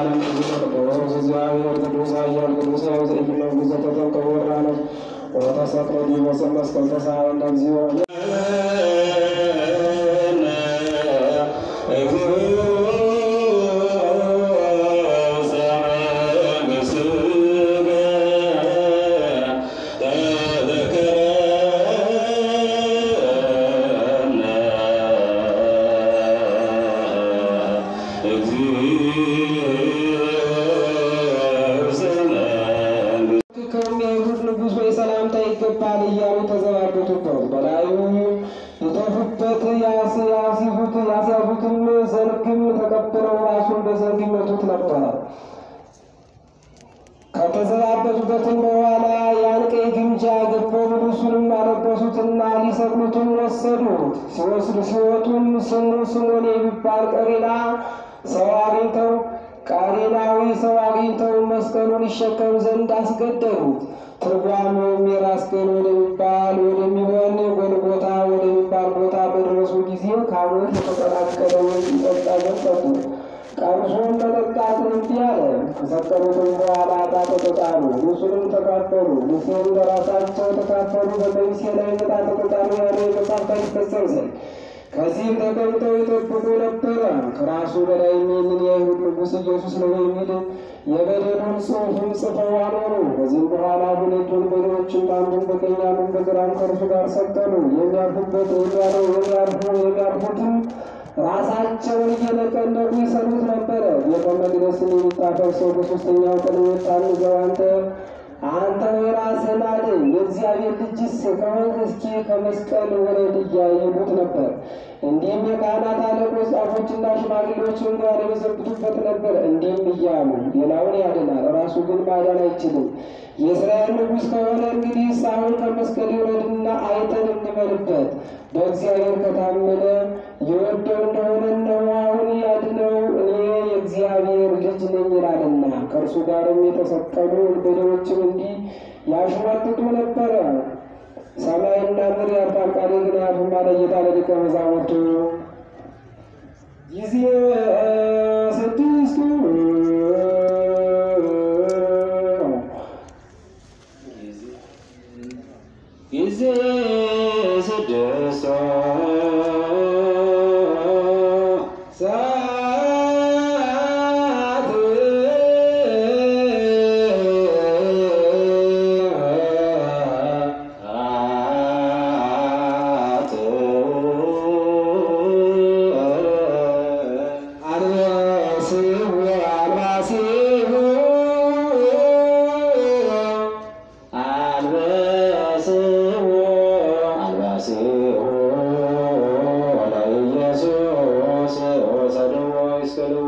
ዓለም ብዙ ቅዱስ እግዚአብሔር ቅዱስ ኃያል ቅዱስ ሕያው ዘኢይመውት ዘተጠምቀ ወራነ ወተሰቅለ ዲበ ዕፀ መስቀል ተሳሃለነ እግዚኦ ከሚያይሁድ ንጉሥ ወይ ሰላምታ ይገባል እያሉ ተዘባበቱበት። በላዩ የተፉበት ያስ- ያስይዙት ያስያዙትም ዘንግም ተቀብለው ራሱን በዘንግ ይመቱት ነበረ። ከተዘባበቱበትም በኋላ ያን ቀይ ግምጃ ገፈው ልብሱንም አለበሱትና ሊሰቅሉትም ወሰዱት። ሲወስዱ ሲወጡም ስሙ ስሞን የሚባል ቀሬና ሰው አግኝተው ቃሬናዊ ሰው አግኝተው መስቀሉን ይሸከም ዘንድ አስገደሉት። ትርጓሜውም የራስ ቅል ወደሚባል ወደሚሆን ጎልጎታ ወደሚባል ቦታ በደረሱ ጊዜ ከሐሞት የተቀላቀለ ወይን ይጠጣ ዘንድ ሰጡት። ቀምሶም መጠጣት እምቢ አለ። ከሰቀሉትም በኋላ ዕጣ ተጣጣሉ፣ ልብሱንም ተካፈሉ። ልብሴን ለራሳቸው ተካፈሉ። በቀሚሴ ላይ ዕጣ ተጣጣሉ ያለ የመጽሐፍ ቃል ይፈጸም ዘንድ ከዚህም ተቀምጠው ይጠብቁ ነበረ። ከራሱ በላይ ይህንን የአይሁድ ንጉሥ ኢየሱስ ነው የሚል የበደሉን ጽሑፍም ጽፈው አኖሩ። ከዚህም በኋላ ሁለቱን በሬዎችን አንዱን በቀኝ አንዱን በግራም ከእርሱ ጋር ሰቀሉ። የሚያርፉበት የሚያለው የሚያርፉ የሚያርፉትም ራሳቸውን እየነቀነቁ ይሰሩት ነበረ። ቤተ መቅደስን የሚታፈርሰው በሦስተኛው ቀን የምታንዘው አንተ አንተ ራስህን አድን፣ የእግዚአብሔር ልጅስ ከሆንክ እስኪ ከመስቀል ውረድ እያይሉት ነበር። እንዲህም የካህናት አለቆች ጻፎችና ሽማግሌዎችን ጋር የበዘብቱበት ነበር። እንዲህም እያሉ ሌላውን ያድናል፣ ራሱ ግን ማዳን አይችልም። የእስራኤል ንጉሥ ከሆነ እንግዲህ አሁን ከመስቀል ይውረድና አይተን እንበልበት። በእግዚአብሔር ከታመነ የወደው እንደሆነ እነሆ አሁን ያድነው፣ እኔ የእግዚአብሔር ልጅ ነኝ ይላልና። ከእርሱ ጋርም የተሰቀሉ ወንበዴዎችም እንዲህ ያሽሟጥጡ ነበረ። ሰማይና ምድር ያልፋል፣ ቃሌ ግን አያልፍም አለ ጌታ ለደቀ መዛሙርቱ። ጊዜ ስድስቱ ጊዜ ስድስቱ ሰዓት አልባሲሁ አልባሲሁ አልባሲሁ አልባሲሁ ለኢየሱስ ወሰድዎ ይስቅልዎ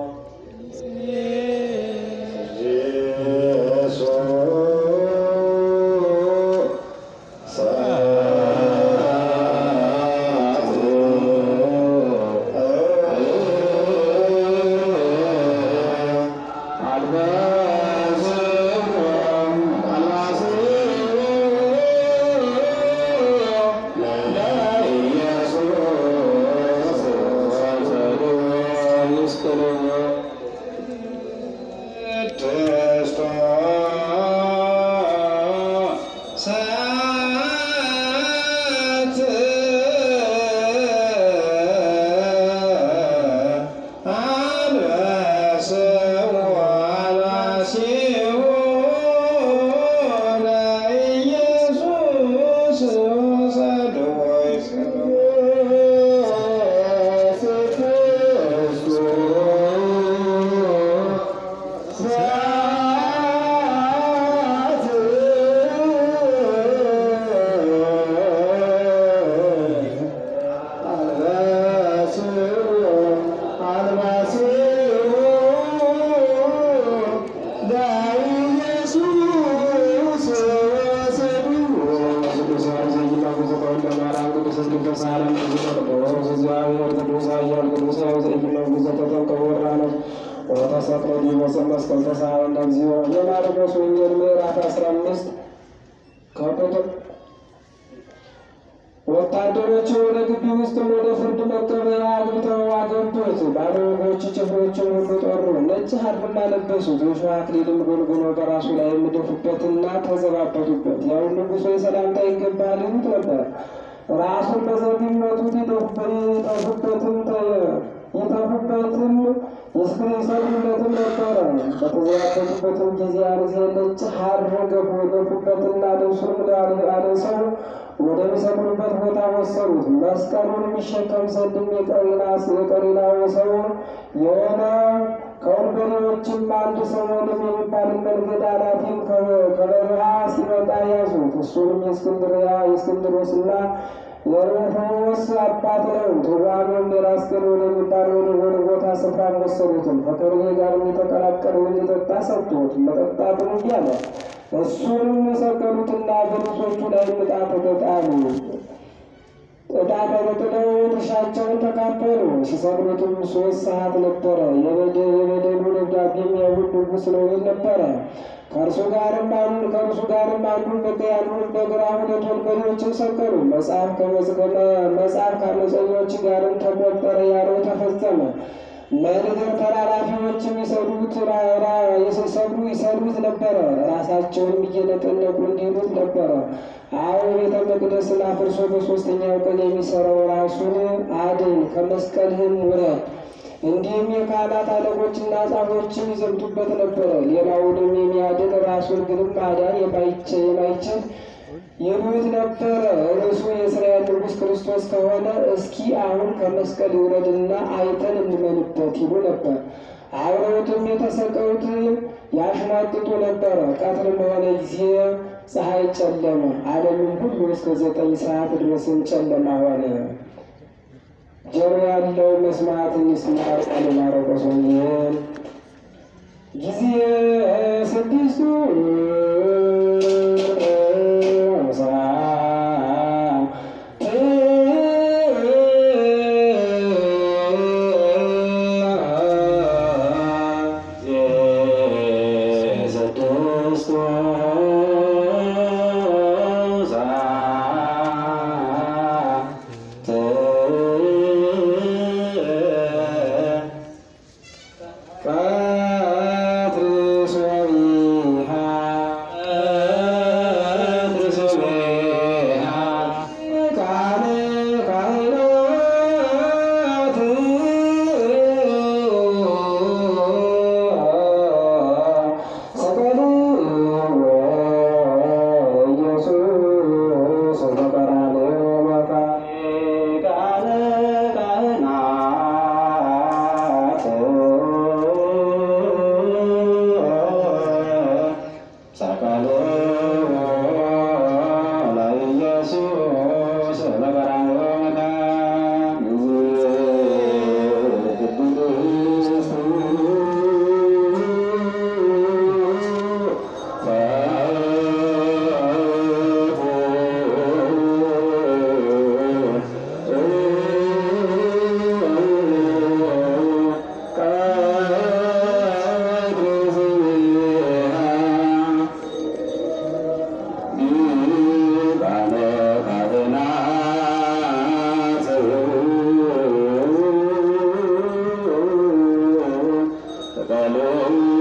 ወተሰቅሎ ዲበ ዕፀ መስቀል ተሳሃለነ እግዚኦ የማርቆስ ወንጌል ምዕራፍ አስራ አምስት ከቁጥር ወታደሮች ወደ ግቢ ውስጥም ወደ ፍርድ መቀበያ አግብተው አገቡት። ባለወጎች ጭፍሮችን ሁሉ ጠሩ። ነጭ ሐርም አለበሱት። የሾህ አክሊልም ጎልጉሎ በራሱ ላይ የምደፉበትና ተዘባበቱበት። ያው ንጉሶ የሰላምታ ይገባል ይሉት ነበር። ራሱን በዘብ ይመቱት፣ ይጠፉበትም ይጠፉበትም ይሰግዱለትም ነበረ። በተዘባበቱበትም ጊዜ አርዜ ነጭ ሐር ገፉበትና ልብሱንም አልብሰው ወደሚሰቅሉበት ቦታ ወሰዱት። መስቀሉን የሚሸከም ዘንድም የቀሪናስ የቀሪናው ሰው የሆነ ከወንበዴዎችም አንድ ሰሞንም የሚባል መንገድ ኃላፊም ከበረሃ ሲመጣ ያዙት። እሱንም የእስክንድርያ የእስክንድሮስና የሩፎስ አባት ነው። ትርጓሜውም የራስ ቅል ወደሚባል ወደ ጎልጎታ ስፍራ ወሰዱትም። ከከርቤ ጋር የተቀላቀለው እንዲጠጣ ሰጡት። መጠጣቱን እንዲ አለ። እሱንም የሰቀሉትና በልብሶቹ ላይ ዕጣ ተጣሉ። ዕጣ ተጥለው ድርሻቸውን ተካፈሉ። ሲሰቅሉትም ሶስት ሰዓት ነበረ። የበደሉ ደብዳቤም የሁሉ ንጉሥ ነው ይል ነበረ። ከእርሱ ጋርም አንዱ ከእርሱ ጋርም አንዱ በቀኝ አንዱን በግራ ሁለት ወንበዴዎችን ሰቀሉ። መጽሐፍ ከመዝገመ መጽሐፍ ከአመፀኞች ጋርም ተቆጠረ ያለው ተፈጸመ። መንገድ ተላላፊዎችም ይሰዱት የሰሰዱ ይሰዱት ነበረ። ራሳቸውንም እየነቀነቁ እንዲሉት ነበረ። አሁን ቤተ መቅደስን አፍርሶ በሦስተኛው ቀን የሚሰራው ራሱን አድን፣ ከመስቀልህም ውረድ። እንዲህም የካህናት አለቆችና ጻፎችም ይዘምቱበት ነበረ። ሌላውንም የሚያድን ራሱን ግንም ማዳን የማይችል ይሉት ነበረ። እርሱ የእስራኤል ንጉሥ ክርስቶስ ከሆነ እስኪ አሁን ከመስቀል ይውረድና አይተን እንመንበት ይሉ ነበር። አብረውትም የተሰቀሉት ያሽማቅጡ ነበረ። ቀትር በሆነ ጊዜ ፀሐይ ጨለመ፣ ዓለምም ሁሉ እስከ ዘጠኝ ሰዓት ድረስም ጨለማ ሆነ። ጆሮ ያለው መስማትን ይስማ። ቃለ ማርቆስ ወንጌል ጊዜ ስድስቱ Hallelujah.